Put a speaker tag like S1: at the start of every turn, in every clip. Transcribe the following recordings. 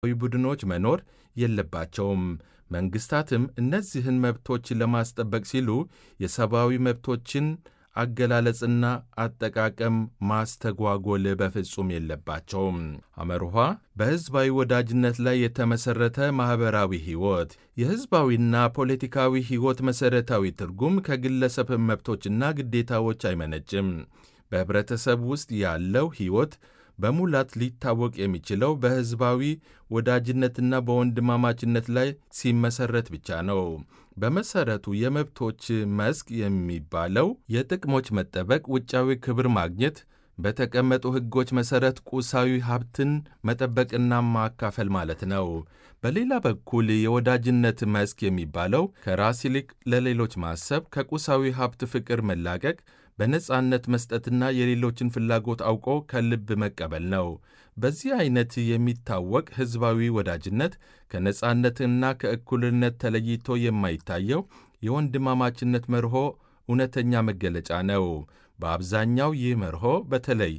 S1: ቡድኖች መኖር የለባቸውም። መንግሥታትም እነዚህን መብቶች ለማስጠበቅ ሲሉ የሰብአዊ መብቶችን አገላለጽና አጠቃቀም ማስተጓጎል በፍጹም የለባቸውም። አመርኋ በሕዝባዊ ወዳጅነት ላይ የተመሠረተ ማኅበራዊ ሕይወት የሕዝባዊና ፖለቲካዊ ሕይወት መሠረታዊ ትርጉም ከግለሰብ መብቶችና ግዴታዎች አይመነጭም። በኅብረተሰብ ውስጥ ያለው ሕይወት በሙላት ሊታወቅ የሚችለው በሕዝባዊ ወዳጅነትና በወንድማማችነት ላይ ሲመሠረት ብቻ ነው። በመሠረቱ የመብቶች መስክ የሚባለው የጥቅሞች መጠበቅ፣ ውጫዊ ክብር ማግኘት፣ በተቀመጡ ሕጎች መሠረት ቁሳዊ ሀብትን መጠበቅና ማካፈል ማለት ነው። በሌላ በኩል የወዳጅነት መስክ የሚባለው ከራስ ይልቅ ለሌሎች ማሰብ፣ ከቁሳዊ ሀብት ፍቅር መላቀቅ በነጻነት መስጠትና የሌሎችን ፍላጎት አውቆ ከልብ መቀበል ነው። በዚህ አይነት የሚታወቅ ሕዝባዊ ወዳጅነት ከነጻነትና ከእኩልነት ተለይቶ የማይታየው የወንድማማችነት መርሆ እውነተኛ መገለጫ ነው። በአብዛኛው ይህ መርሆ በተለይ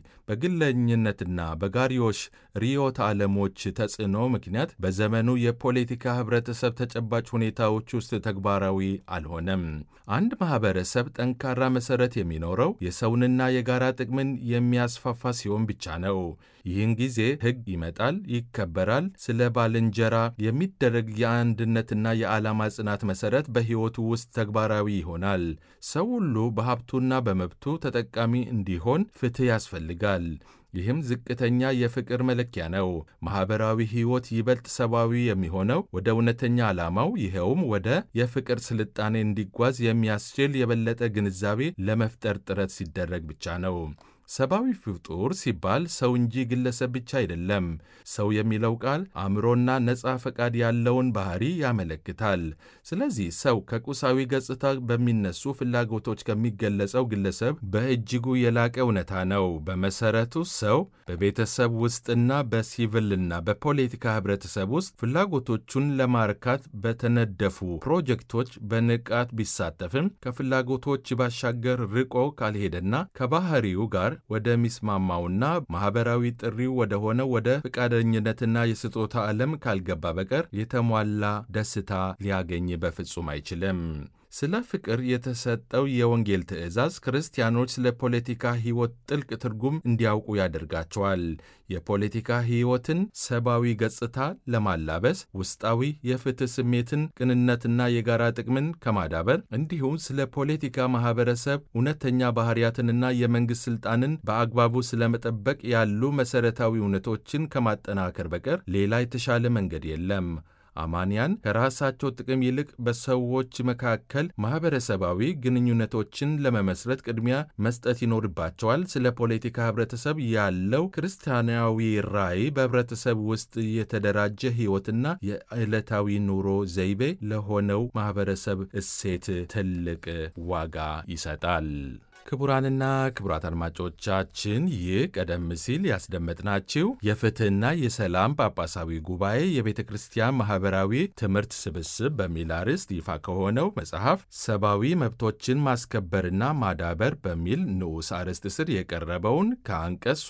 S1: በግለኝነትና በጋሪዮሽ ርዕዮተ ዓለሞች ተጽዕኖ ምክንያት በዘመኑ የፖለቲካ ኅብረተሰብ ተጨባጭ ሁኔታዎች ውስጥ ተግባራዊ አልሆነም። አንድ ማኅበረሰብ ጠንካራ መሠረት የሚኖረው የሰውንና የጋራ ጥቅምን የሚያስፋፋ ሲሆን ብቻ ነው። ይህን ጊዜ ሕግ ይመጣል፣ ይከበራል። ስለ ባልንጀራ የሚደረግ የአንድነትና የዓላማ ጽናት መሠረት በሕይወቱ ውስጥ ተግባራዊ ይሆናል። ሰው ሁሉ በሀብቱና በመብቱ ተጠቃሚ እንዲሆን ፍትሕ ያስፈልጋል። ይህም ዝቅተኛ የፍቅር መለኪያ ነው። ማኅበራዊ ሕይወት ይበልጥ ሰብአዊ የሚሆነው ወደ እውነተኛ ዓላማው ይኸውም ወደ የፍቅር ስልጣኔ እንዲጓዝ የሚያስችል የበለጠ ግንዛቤ ለመፍጠር ጥረት ሲደረግ ብቻ ነው። ሰብአዊ ፍጡር ሲባል ሰው እንጂ ግለሰብ ብቻ አይደለም። ሰው የሚለው ቃል አእምሮና ነፃ ፈቃድ ያለውን ባህሪ ያመለክታል። ስለዚህ ሰው ከቁሳዊ ገጽታ በሚነሱ ፍላጎቶች ከሚገለጸው ግለሰብ በእጅጉ የላቀ እውነታ ነው። በመሰረቱ ሰው በቤተሰብ ውስጥና በሲቪልና በፖለቲካ ህብረተሰብ ውስጥ ፍላጎቶቹን ለማርካት በተነደፉ ፕሮጀክቶች በንቃት ቢሳተፍም ከፍላጎቶች ባሻገር ርቆ ካልሄደና ከባህሪው ጋር ወደሚስማማውና ማኅበራዊ ጥሪው ወደ ሆነው ወደ ፈቃደኝነትና የስጦታ ዓለም ካልገባ በቀር የተሟላ ደስታ ሊያገኝ በፍጹም አይችልም። ስለ ፍቅር የተሰጠው የወንጌል ትእዛዝ ክርስቲያኖች ስለ ፖለቲካ ሕይወት ጥልቅ ትርጉም እንዲያውቁ ያደርጋቸዋል። የፖለቲካ ሕይወትን ሰብአዊ ገጽታ ለማላበስ ውስጣዊ የፍትሕ ስሜትን፣ ቅንነትና የጋራ ጥቅምን ከማዳበር እንዲሁም ስለ ፖለቲካ ማኅበረሰብ እውነተኛ ባሕርያትንና የመንግሥት ሥልጣንን በአግባቡ ስለመጠበቅ ያሉ መሠረታዊ እውነቶችን ከማጠናከር በቀር ሌላ የተሻለ መንገድ የለም። አማንያን ከራሳቸው ጥቅም ይልቅ በሰዎች መካከል ማኅበረሰባዊ ግንኙነቶችን ለመመስረት ቅድሚያ መስጠት ይኖርባቸዋል። ስለ ፖለቲካ ኅብረተሰብ ያለው ክርስቲያናዊ ራዕይ በኅብረተሰብ ውስጥ የተደራጀ ሕይወትና የዕለታዊ ኑሮ ዘይቤ ለሆነው ማኅበረሰብ እሴት ትልቅ ዋጋ ይሰጣል። ክቡራንና ክቡራት አድማጮቻችን ይህ ቀደም ሲል ያስደመጥናችሁ የፍትሕና የሰላም ጳጳሳዊ ጉባኤ የቤተ ክርስቲያን ማኅበራዊ ትምህርት ስብስብ በሚል አርዕስት ይፋ ከሆነው መጽሐፍ ሰብአዊ መብቶችን ማስከበርና ማዳበር በሚል ንዑስ አርዕስት ስር የቀረበውን ከአንቀጽ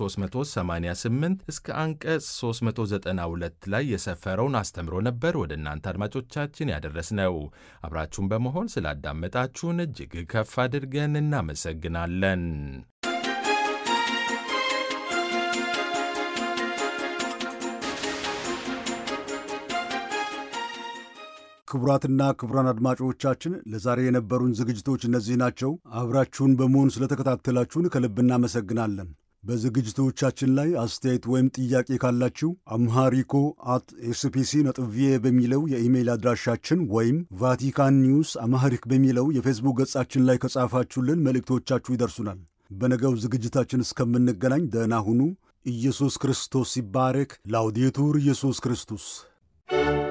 S1: 388 እስከ አንቀጽ 392 ላይ የሰፈረውን አስተምሮ ነበር ወደ እናንተ አድማጮቻችን ያደረስነው። አብራችሁን በመሆን ስላዳመጣችሁን እጅግ ከፍ አድርገን እናመሰግናለን እናመሰግናለን።
S2: ክቡራትና ክቡራን አድማጮቻችን ለዛሬ የነበሩን ዝግጅቶች እነዚህ ናቸው። አብራችሁን በመሆን ስለተከታተላችሁን ከልብ እናመሰግናለን። በዝግጅቶቻችን ላይ አስተያየት ወይም ጥያቄ ካላችሁ አምሃሪኮ አት ኤስፒሲ ነጥብ ቪኦኤ በሚለው የኢሜይል አድራሻችን ወይም ቫቲካን ኒውስ አምሃሪክ በሚለው የፌስቡክ ገጻችን ላይ ከጻፋችሁልን መልእክቶቻችሁ ይደርሱናል። በነገው ዝግጅታችን እስከምንገናኝ ደህና ሁኑ። ኢየሱስ ክርስቶስ ይባረክ። ላውዴቱር ኢየሱስ ክርስቶስ